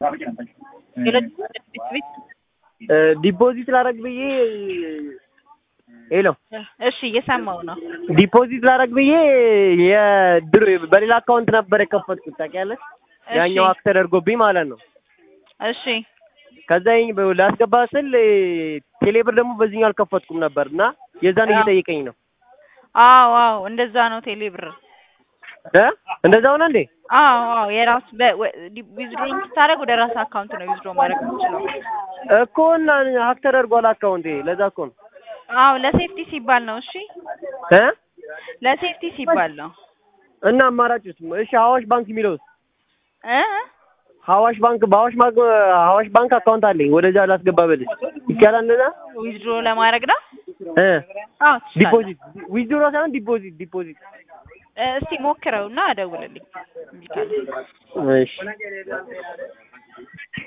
ዲፖዚት ላረግ ብዬ ሄሎ እሺ እየሰማው ነው። ዲፖዚት ላረግ ብዬ የድሮ በሌላ አካውንት ነበር የከፈትኩት ታውቂያለሽ። ያኛው ሀክ ተደርጎብኝ ማለት ነው። እሺ ከዛ ይኝ ላስገባ ስል ቴሌብር ደግሞ በዚህኛው አልከፈትኩም ነበር እና የዛን እየጠየቀኝ ነው። አዎ አዎ እንደዛ ነው ቴሌብር። እ እንደዛ ሆነ እንዴ? አዎ አዎ የራስ ዊዝድሮ ስታደርግ ወደ ራስ አካውንት ነው ዊዝድሮ ማድረግ የምችለው። እኮ እና ሀክ ተደርጓል አካውንቴ። ለዛ እኮ ነው። አዎ ለሴፍቲ ሲባል ነው። እሺ እ ለሴፍቲ ሲባል ነው። እና አማራጭስ? እሺ ሀዋሽ ባንክ የሚለውስ? እ ሀዋሽ ባንክ በሀዋሽ ባንክ ሀዋሽ ባንክ አካውንት አለኝ። ወደዛ ላስገባ በልሽ ይቻላል እንደዛ? ዊዝድሮ ለማድረግ ነው። እ አዎ ትችላለህ። ዲፖዚት ዊዝድሮ ሳይሆን ዲፖዚት ዲፖዚት። እስቲ ሞክረውና አደውልልኝ። እምቢ ካለ እሺ